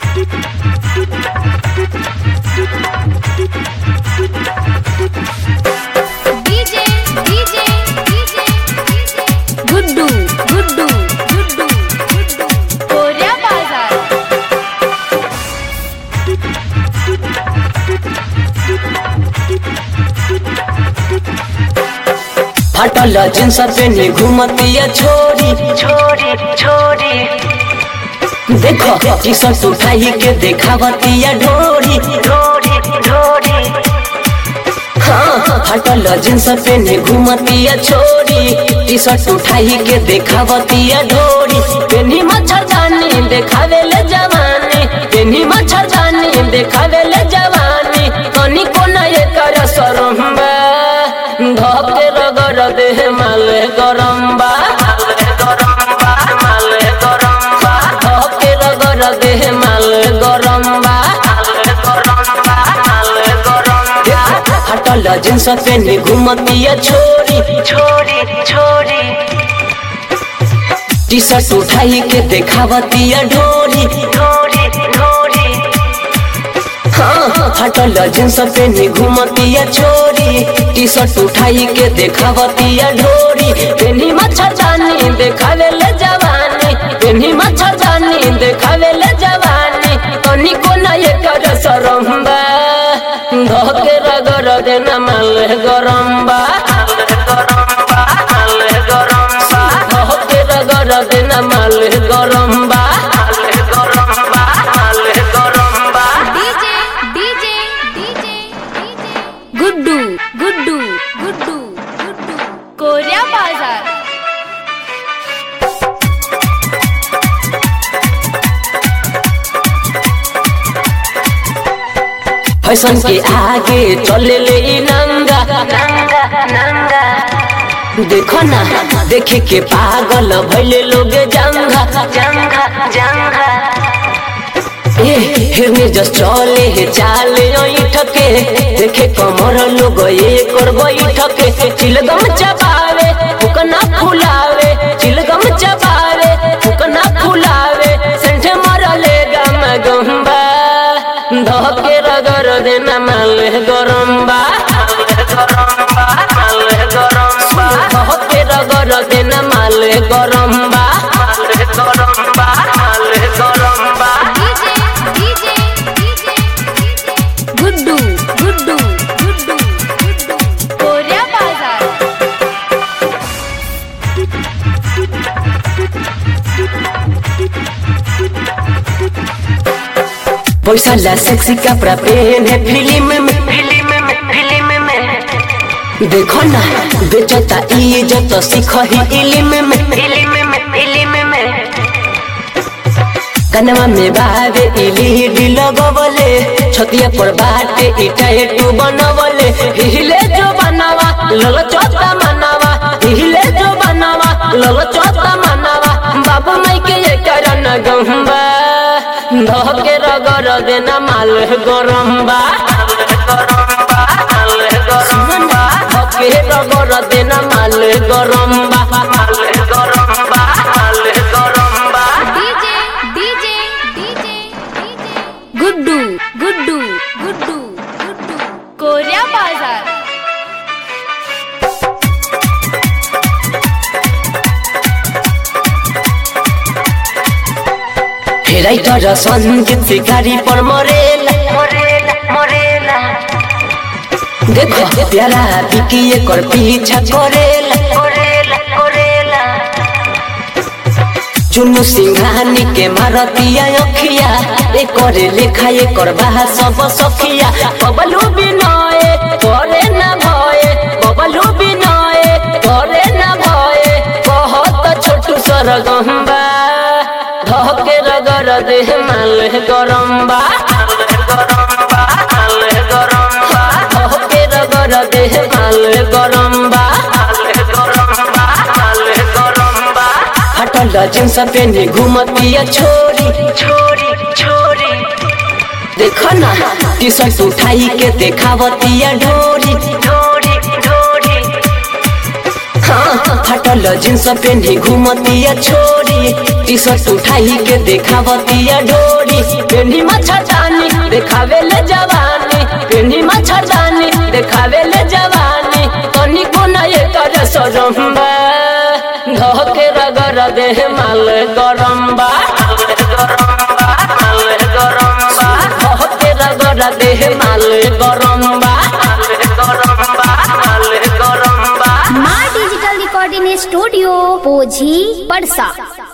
DJ DJ DJ Guddu Guddu Guddu Guddu Koriya Bazar फटल jeans पेने घूमतिया छोरी छोरी छोरी देखो टी शर्ट उठाई के देखावतिया ढोरी ढोरी ढोरी हाँ फटल जींस पेने घूमतिया छोरी टी शर्ट उठाई के देखावतिया ढोरी पेनी मच्छरदानी देखावे ले जवानी पेनी मच्छरदानी देखावे ले जवानी कनी कोना ये कर सरम्बा धके रगर देह माले गरम्बा गरम्बा माले गरम्बा धके रगर देह माले गरम्बा गरम्बा माले गरम्बा हटल जींस पेने घूमतिया छोरी छोरी छोरी टी शर्ट उठाई के देखावतिया ढोरी ढोरी ढोरी हाँ हटल जींस पेने घूमतिया छोरी टी शर्ट उठाई के देखावतिया ढोरी पेनी मच्छरदानी देखावे ले जवानी पेनी मच्छरदानी देखावे ले जवानी कनी कोना ये कर सरम्बा धके रगर देना माल गरम्बा गरम्बा माले गरम्बा धके रगर देना माल गरम्बा गरम्बा माले गरम्बा DJ DJ DJ Guddu Guddu Guddu Guddu Koriya Bazar fashion के आगे चले ले इ नंगा नंगा नंगा देखो ना देखे के पागल भैले लोग जंगा जंगा जंगा ए हिरने जस चले हे चाले ठके देखे कमर लोग एक और ठके चिलगम चबावे फुकना फुलावे चिलगम चबावे फुकना फुलावे सेंठ मरले गम गंबा धके रगर देना माल गरम्बा गरम्बा माले गरम्बा धके रगर देना माल गरम्बा गरम्बा माले गरम्बा DJ DJ DJ Guddu Guddu Guddu Guddu Koriya Bazar पैसा ला सेक्सी कपड़ा पहने फिल्म में फिल्म में फिल्म में देखो ना बेचता इज्जत सीख ही इल्म में फिल्म में फिल्म में कनवा में बावे इलीडी लगवले छतिया पर बाटे इटा एटू बनवले हिले जो बनावा लल चोता मनावा हिले जो बनावा लल चोता मनावा बाबू माई के ये करन गंबा धके रगर देना माल गरम्बा गरम्बा माले गरम्बा धके रगर देना माल गरम्बा माले गरम्बा माले गरम्बा DJ DJ DJ Guddu Guddu Guddu Guddu Koriya Bazar writer संगीत शिकारी पर मरेला मोरेला मोरेला देखो प्यारा बिकी एकर पीछा करेला मोरेला मोरेला चुनु सिंघानी के मारतिया अखिया एकर लेखा एकर बाहा सब सखिया बबलू बिनय करे ना भय बबलू बिनय करे ना भय कहत छोटू सरगम्बा धके रगर देह माल गरम्बा गरम्बा माले गरम्बा धके रगर देह माल गरम्बा गरम्बा माले गरम्बा हटल जींस पेने घूमतिया छोरी छोरी छोरी देखो ना टी शर्ट उठाई के देखावतिया ढोरी ढोरी ढोरी हाँ फटल जींस पेन्ही घूमतिया छोरी टी शर्ट उठाई के देखावतिया ढोरी पेन्ही मच्छरदानी देखावे ले जवानी पेन्ही मच्छरदानी देखावे ले जवानी तनी को न ये कर सरम्बा धके रगर देह माल गरम्बा धके रगर देह माल गरम्बा माँ डिजिटल रिकॉर्डिंग स्टूडियो पोझी पड़सा